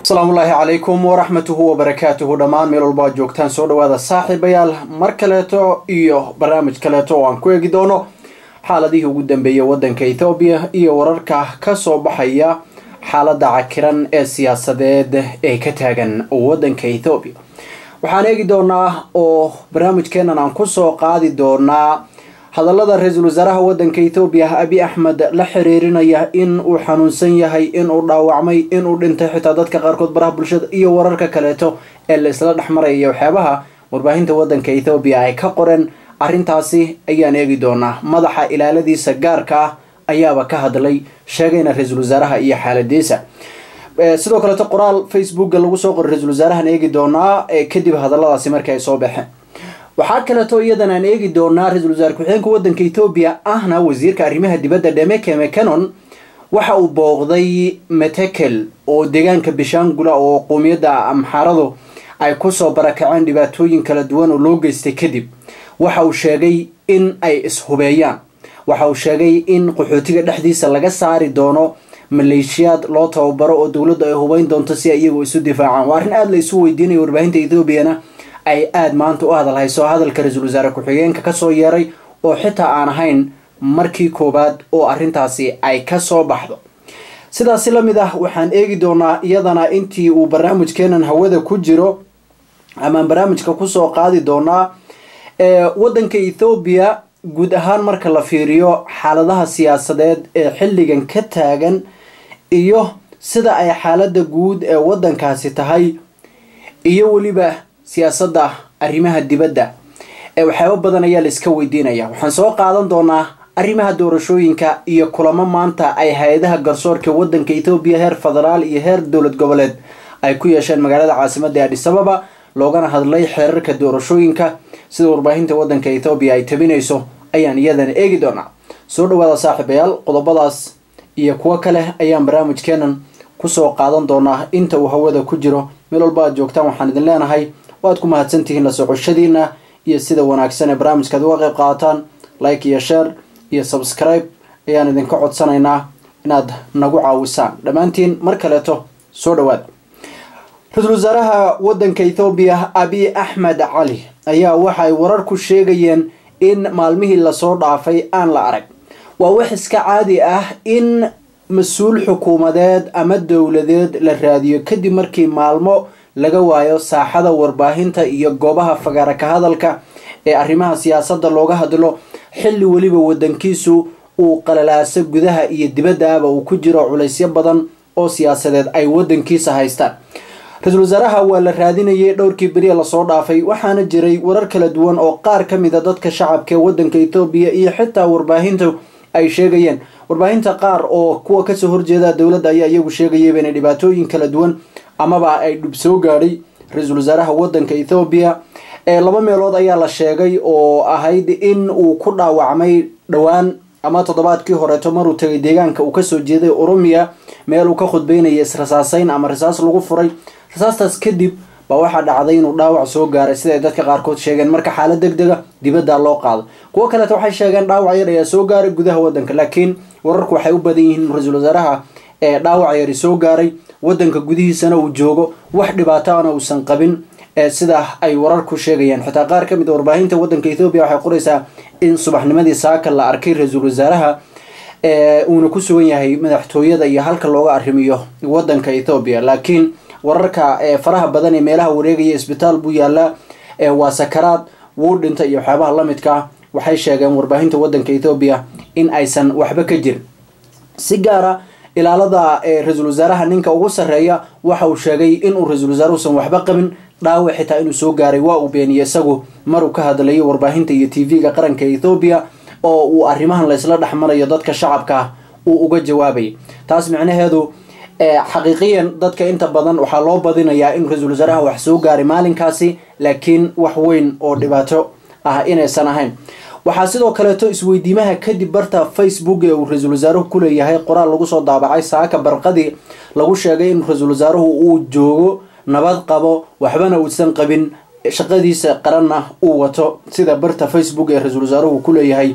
asalaamu ullaahi calaykum waraxmatuhu wabarakaatuhu dhammaan meel walba ad joogtaan soo dhawaada saaxiibayaal mar kaleeto iyo barnaamij kaleeto oo aan ku eegi doono xaaladihii ugu dambeeyay wadanka ethoobiya iyo wararka kasoo baxaya xaalada cakiran ee siyaasadeed ee ka taagan wadanka ethoobiya waxaan eegi doonaa oo barnaamijkeenan aan kusoo qaadi doonaa hadallada ra-iisul wasaaraha wadanka ethoobiya abi axmed la xiriirinaya in uu xanuunsan yahay inuu dhaawacmay inuu dhintay xitaa dadka qaarkood baraha bulshada iyo wararka kaleeto ee la isla dhexmaraya waxyaabaha warbaahinta wadanka ethoobiya ay ka qoreen arrintaasi ayaan eegi doonaa madaxa ilaaladiisa gaarka ah ayaaba ka hadlay sheegayna ra-iisul wasaaraha iyo xaaladiisa sidoo kaleeto qoraal facebooka lagu soo qoray ra-isul wasaarahan eegi doonaa kadib hadalladaasi markii ay soo baxeen waxaa kaleeto iyadan aan eegi doonaa ra-isul wasaare ku-xigeenka wadanka ethoobiya ahna wasiirka arrimaha dibadda dhemeke mecanon waxa uu booqday metekel oo deegaanka bishaangula oo qowmiyadda amxaaradu ay kusoo barakaceen dhibaatooyin kala duwan oo loo geystay kadib waxa uu sheegay in ay ishubeeyaan waxa uu sheegay in qaxootiga dhexdiisa laga saari doono maleeshiyaad loo tababaro oo dowladdu ay hubeyn doonto si ay iyagu isu difaacaan waa arrin aada la isu weydiinaya warbaahinta ethoobiana ay aada maanta u hadalhayso hadalka ra-iisul wasaare ku-xigeenka kasoo yeeray oo xitaa aan ahayn markii koowaad oo arrintaasi ay kasoo baxdo sidaasi lamid ah waxaan eegi doonaa iyadana intii uu barnaamijkeenan hawada ku jiro amaan barnaamijka kusoo qaadi doonaa wadanka ethoobiya guud ahaan marka la fiiriyo xaaladaha siyaasadeed ee xilligan ka taagan iyo sida ay xaalada guud ee wadankaasi tahay iyo weliba siyaasadda arrimaha dibadda ee waxyaabo badan ayaa la iska weydiinaya waxaan soo qaadan doonaa arrimaha doorashooyinka iyo kulamo maanta ay hay-adaha garsoorka wadanka ethoobiya heer federaal iyo heer dowlad goboleed ay ku yeesheen magaalada caasimada adhis ababa loogana hadlay xeerarka doorashooyinka sida warbaahinta wadanka ethoobiya ay tabinayso ayaan iyadana eegi doonaa soo dhawaada saaxiibayaal qodobadaas iyo kuwo kale ayaan barnaamijkeenan kusoo qaadan doonaa inta uu hawada ku jiro meel walba aad joogtaan waxaan idin leenahay waad ku mahadsantihiin la socoshadiina iyo sida wanaagsan ee barnaamijkaad uga qayb qaadataan like iyo share iyo subscribe ayaan idinka codsanaynaa inaad nagu caawisaan dhammaantiin mar kaleeto soo dhawaad ra-iisul wasaaraha wadanka ethoobiya abi axmed cali ayaa waxay warar ku sheegayeen in maalmihii lasoo dhaafay aan la arag waa wax iska caadi ah in mas-uul xukuumadeed ama dowladeed la raadiyo kadib markii maalmo laga waayo saaxada warbaahinta iyo goobaha fagaara ka hadalka ee arrimaha siyaasadda looga hadlo xilli weliba wadankiisu uu qalalaaso gudaha iyo dibaddaaba uu ku jiro culaysyo badan oo siyaasadeed ay wadankiisa haystaan ra-iisul wasaaraha waa la raadinayay dhowrkii beriya lasoo dhaafay waxaana jiray warar kala duwan oo qaar ka mid a dadka shacabka ee wadanka ethoobiya iyo xitaa warbaahinta ay sheegayeen warbaahinta qaar oo kuwa kasoo horjeeda dowladda ayaa iyagu sheegayayba inay dhibaatooyin kala duwan amaba ay dhub soo gaadhay ra-iisul wasaaraha wadanka ethoobiya laba meelood ayaa la sheegay oo ahayd in uu ku dhaawacmay dhowaan ama toddobaadkii horeeto maruu tagay deegaanka uu kasoo jeeday oromiya meel uu ka khudbeynaya israsaaseyn ama rasaas lagu furay rasaastaas kadib baa waxaa dhacday inuu dhaawac soo gaaray siday dadka qaarkood sheegeen marka xaalad deg dega dibadda loo qaado kuwo kaleeta waxay sheegeen dhaawac yar ayaa soo gaaray gudaha wadanka laakiin wararku waxay u badan yihiin ra-iisul wasaaraha ee dhaawac yari soo gaaray wadanka gudihiisana uu joogo wax dhibaatoana uusan qabin sida ay wararku sheegayaan xitaa qaar ka mid a warbaahinta wadanka ethoobiya waxay qoraysaa in subaxnimadii saaka la arkay ra-iisul wasaaraha uuna ku sugan yahay madaxtooyada iyo halka looga arrimiyo wadanka ethoobiya laakiin wararka faraha badan ee meelaha wareegaya isbitaal buu yaalaa waa sakaraad wuu dhinta iyo waxyaabaha lamidka ah waxay sheegeen warbaahinta wadanka ethoobiya in aysan waxba ka jirin si gaara ilaalada ra-iisul wasaaraha ninka ugu sarreeya waxa uu sheegay inuu ra-iisul wasaaruhusan waxba qabin dhaawac xitaa inuu soo gaaray waa uu beeniyey isagu maruu ka hadlayo warbaahinta iyo t v-ga qaranka ethoobiya oo uu arrimahan laysla dhexmarayo dadka shacabka ah uu uga jawaabayay taas micnaheedu xaqiiqiyan dadka inta badan waxaa loo badinayaa in ra-iisul wasaaraha wax soo gaaray maalinkaasi laakiin wax weyn oo dhibaato ah inaysan ahayn waxaa sidoo kaleeto isweydiimaha kadib barta facebook ee uu ra-iisul wasaaruhu ku leeyahay qoraal lagu soo daabacay saaka barqadii lagu sheegay in ra-iisul wasaaruhu uu joogo nabad qabo waxbana uusan qabin shaqadiisa qaranna uu wato sida barta facebook ee ra-iisul wasaaruhu ku leeyahay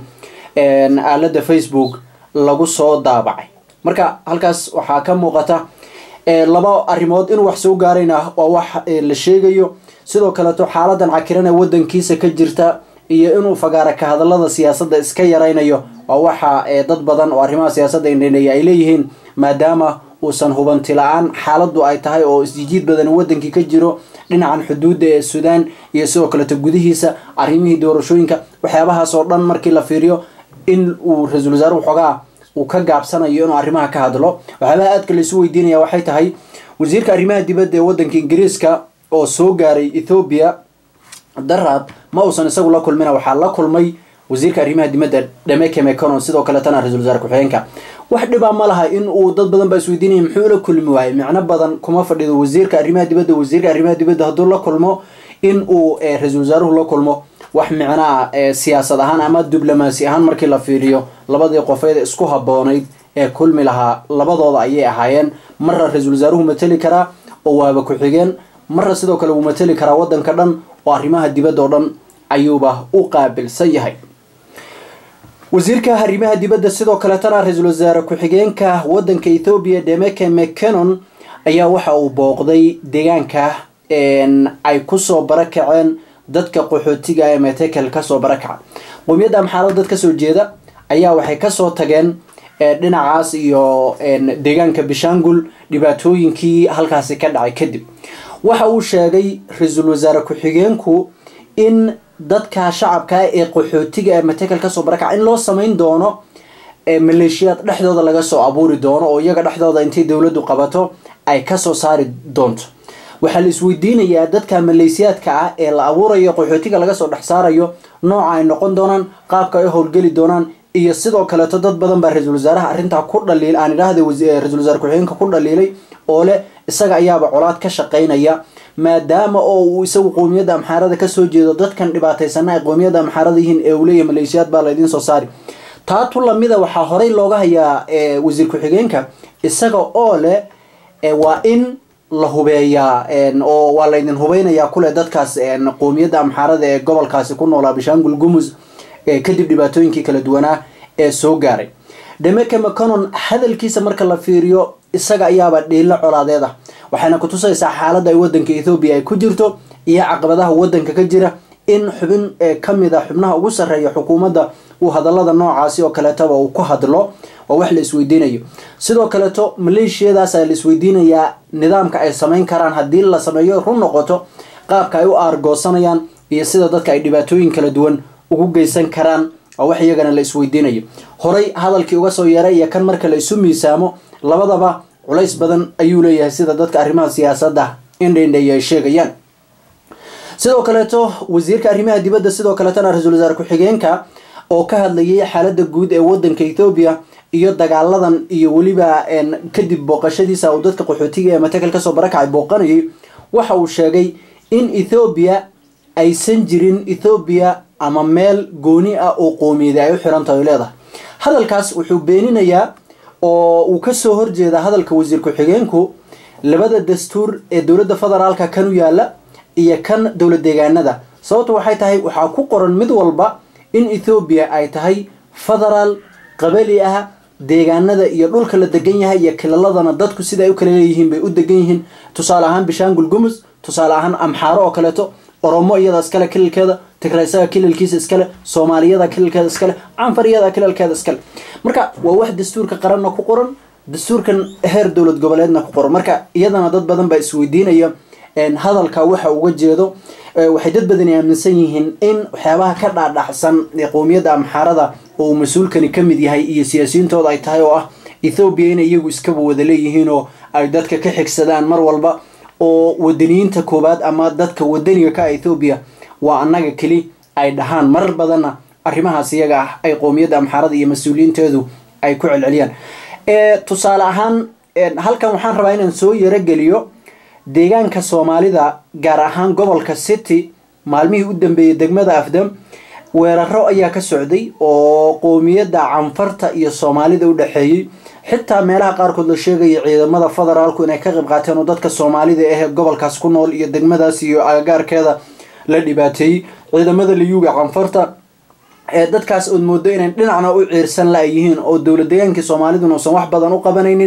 aalada facebook lagu soo daabacay marka halkaas waxaa ka muuqata laba arrimood inuu wax soo gaarayna waa wax la sheegayo sidoo kaleeto xaaladan cakiran ee wadankiisa ka jirta iyo inuu fagaara ka hadalada siyaasadda iska yaraynayo waa waxa dad badan oo arrimaha siyaasadda indheneeya ay leeyihiin maadaama uusan hubanti la-aan xaaladdu ay tahay oo isjijiid badan wadankii ka jiro dhinacan xuduudda ee suudaan iyo sidoo kaleeto gudihiisa arrimihii doorashooyinka waxyaabahaas oo dhan markii la fiiriyo in uu ra-iisul wasaare waxoogaa uu ka gaabsanayo inuu arrimaha ka hadlo waxyaabaha aadka laisu weydiinaya waxay tahay wasiirka arrimaha dibadda ee wadanka ingiriiska oo soo gaaray ethoobiya daraad ma uusan isagu la kulmina waxaa la kulmay wasiirka arrimaha dibadda dhameke meconon sidoo kaletana ra-isul wasaare ku-xigeenka wax dhibaa ma laha in uu dad badan baa isweydiinaya muxuu la kulmi waayey micno badan kuma fadhido wasiirka arrimaha dibadda wasiirka arrimaha dibadda hadduu la kulmo in uu ra-iisul wasaaruhu la kulmo wax micnoa siyaasad ahaan ama diblomaasi ahaan markii la fiiriyo labadii qofeed isku haboonayd ee kulmi lahaa labadooda ayay ahaayeen marra ra-iisul wasaaruhu mateli karaa oo waaba ku-xigeen marra sidoo kale wuu mateli karaa wadanka dhan oo arrimaha dibadda oo dhan ayuuba u qaabilsan yahay wasiirka arrimaha dibadda sidoo kaletana ra-iisul wasaare ku-xigeenka wadanka ethoobiya demeke mccanon ayaa waxa uu booqday deegaanka ay kusoo barakaceen dadka qaxootiga ee metekel kasoo barakaca qowmiyadda amxaalad dad kasoo jeeda ayaa waxay kasoo tageen dhinacaas iyo deegaanka bishangul dhibaatooyinkii halkaasi ka dhacay kadib waxa uu sheegay ra-iisul wasaare ku-xigeenku in dadka shacabka ee qaxootiga ee matekel kasoo barakaca in loo samayn doono maleeshiyaad dhexdooda laga soo abuuri doono oo iyaga dhexdooda intay dowladdu qabato ay kasoo saari doonto waxaa la isweydiinayaa dadka maleysiyaadka ah ee la abuurayo qaxootiga laga soo dhex saarayo nooca ay noqon doonaan qaabka ay howlgeli doonaan iyo sidoo kaleeto dad badan baa ra-iisul wasaaraha arrintaa ku dhaliil aan idhaahda ra-isul wasaare ku-xigeenka ku dhaliilay oo leh isaga ayaaba colaad ka shaqaynaya maadaama oo uu isagu qowmiyadda amxaarada kasoo jeedo dadkan dhibaataysana ay qowmiyadda amxaarada yihiin ee uu leeyahay maleeshiyaad baa laydiin soo saari taatu lamida waxaa horey looga hayaa wasiir ku-xigeenka isaga oo leh waa in la hubeeyaa oo waa laydin hubeynayaa kule dadkaas qowmiyadda amxaarada ee gobolkaasi ku noolaa bishangul gumus kadib dhibaatooyinkii kala duwanaa ee soo gaaray demeke mconon hadalkiisa marka la fiiriyo isaga ayaaba dhiilo colaadeed ah waxayna kutusaysaa xaaladda ay wadanka ethoobiya ay ku jirto iyo caqabadaha wadanka ka jira in xubin kamid a xubnaha ugu sarreeya xukuumadda uu hadalada noocaasi oo kaleetaba uu ku hadlo waa wax la isweydiinayo sidoo kaleeto maleeshiyadaasa la isweydiinayaa nidaamka ay samayn karaan haddii la sameeyo run noqoto qaabka ay u aargoosanayaan iyo sida dadka ay dhibaatooyin kala duwan ugu geysan karaan waa wax iyagana la isweydiinayo horay hadalkii uga soo yeeray iyo kan marka la isu miisaamo labadaba culays badan ayuu leeyahay sida dadka arrimaha siyaasadda indhaindheeya ay sheegayaan sidoo kaleeto wasiirka arrimaha dibadda sidoo kaleetona ra-iisul wasaare ku-xigeenka oo ka hadlayay xaaladda guud ee wadanka ethoobiya iyo dagaaladan iyo weliba kadib booqashadiisa uu dadka qaxootiga ee matekel kasoo barakacay booqanayay waxa uu sheegay in ethoobiya aysan jirin ethoobiya ama meel gooni ah oo qoomiyada ay u xirantahay o leedahay hadalkaas wuxuu beeninayaa oo uu kasoo horjeeda hadalka wasiir ku-xigeenku labada dastuur ee dowladda federaalka kan u yaala iyo kan dowlad deegaanada sababtu waxay tahay waxaa ku qoran mid walba in ethoobiya ay tahay federaal qabali ah deegaanada iyo dhulka la degan yahay iyo kilaladana dadku sida ay u kala leeyihiin bay u degan yihiin tusaale ahaan bishangul gumus tusaale ahaan amxaaro oo kaleeto oromo iyada iskale kililkeeda tigraysaga kililkiisa iskale soomaaliyada kililkeeda iskale canfar iyada kililkeeda iskale marka waa wax dastuurka qaranna ku qoran dastuurkan heer dowlad goboleedna ku qoran marka iyadana dad badan baa isweydiinaya hadalka waxa uga jeedo waxay dad badani aaminsan yihiin in waxyaabaha ka dhaadhaxsan ee qowmiyadda amxaarada oo uu mas-uulkani ka mid yahay iyo siyaasiyintooda ay tahay oo ah ethoobiya inay iyagu iskaba wada leeyihiin oo ay dadka ka xigsadaan mar walba oo wadaniyiinta koowaad ama dadka wadaniga ka ethoobiya waa annaga keli ay dhahaan marar badanna arrimahaas iyaga ah ay qowmiyadda amxaarada iyo mas-uuliyiinteedu ay ku celceliyaan tusaale ahaan halkan waxaan rabaa inaan soo yarogeliyo deegaanka soomaalida gaar ahaan gobolka city maalmihii u dambeeyey degmada afdam weeraro ayaa ka socday oo qowmiyadda canfarta iyo soomaalida u dhexeeyey xitaa meelaha qaarkood la sheegaya ciidamada federaalku inay ka qayb qaateen oo dadka soomaalida ahee gobolkaas ku nool iyo degmadaas iyo agagaarkeeda la dhibaateeyey ciidamada liyuuga canfarta ee dadkaas ood moodo inay dhinacna u ciirsan la yihiin oo dowlad deegaankii soomaaliduna uusan wax badan u qabanaynin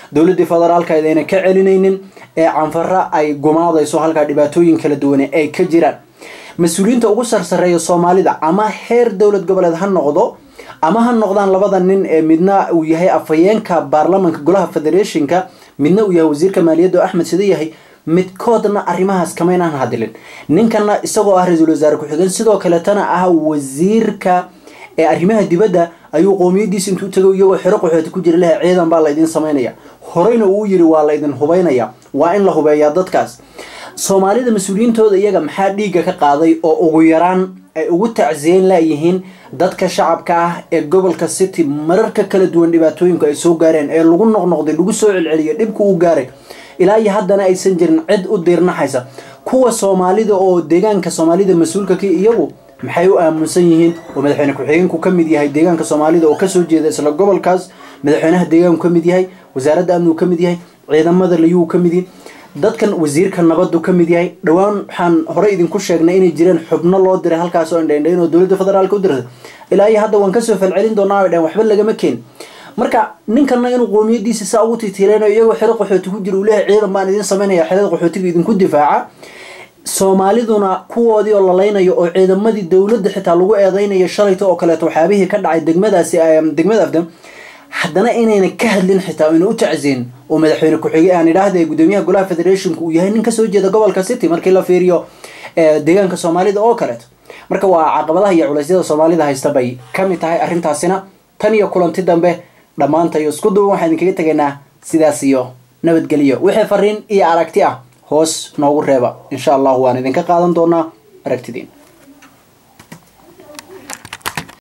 dowladii federaalka ayna ka celinaynin ee canfara ay gumaadayso halkaa dhibaatooyin kala duwane ay ka jiraan mas-uuliyiinta ugu sarsareeya soomaalida ama heer dowlad goboleed ha noqdo ama ha noqdaan labada nin ee midna uu yahay afhayeenka baarlamanka golaha federationka midna uu yahay wasiirka maaliyadda oo axmed sida yahay midkoodna arrimahaas kamaynaan hadilin ninkana isagoo ah ra-iisul wasaare ku-xigeen sidoo kaletana ah wasiirka ee arrimaha dibadda ayuu qoomiyadiisa intuu tago iyagoo xero qaxooti ku jira laha ciidan baa laydin samaynaya horeyna uu yiri waa laydin hubaynaya waa in la hubeeyaa dadkaas soomaalida mas-uuliyiintooda iyaga maxaa dhiigga ka qaaday oo ugu yaraan ay ugu tacsiyeyn layihiin dadka shacabka ah ee gobolka city mararka kala duwan dhibaatooyinku ay soo gaareen ee lagu noqnoqday lagu soo celceliyo dhibku uu gaaray ilaa iyo haddana aysan jirin cid u diirnaxaysa kuwa soomaalida oo deegaanka soomaalida mas-uulka ka iyagu maxay u aamunsan yihiin oo madaxweyne ku-xigeenku ka mid yahay deegaanka soomaalida oo kasoo jeeda isla gobolkaas madaxweynaha deegaanku ka mid yahay wasaaradda amnigu ka mid yahay ciidamada layuu ka mid yihin dadkan wasiirka nabadu ka mid yahay dhowaan waxaan horey idinku sheegnay inay jireen xubno loo diray halkaas oo indhaindhayn oo dowladda federaalka u dirtay ilaa iyo hadda waan kasoo falcelin doonaa ay dhaheen waxba lagama keen marka ninkana inuu qoomiyadiisa saa ugu titiilaynayo iyagoo xero qaxooti ku jira uu leeyahay ciidan baan idin samaynaya xerada qaxootiga idinku difaaca soomaaliduna kuwoodii oo lalaynayo oo ciidamadii dowladda xitaa lagu eedeynayo shalayta oo kaleeto waxyaabihii ka dhacay degmadaasi degmada afdam haddana inayna ka hadlin xitaa ayna u tacsiin oo madaxweyne ku-xige aan idhaahda gudoomiyaha golaha federationka uu yahay nin kasoo jeeda gobolka city markii la fiiriyo deegaanka soomaalida oo kaleeto marka waa caqabadaha iyo culeysyada soomaalida haysta bay ka mid tahay arrintaasina tan iyo kulanti dambe dhammaantayo isku duwan waxaan idinkaga tegaynaa sidaas iyo nabadgelyo wixii fariin iyo aragti ah hoos noogu reeba insha allahu waan idinka qaadan doonaa aragtidiin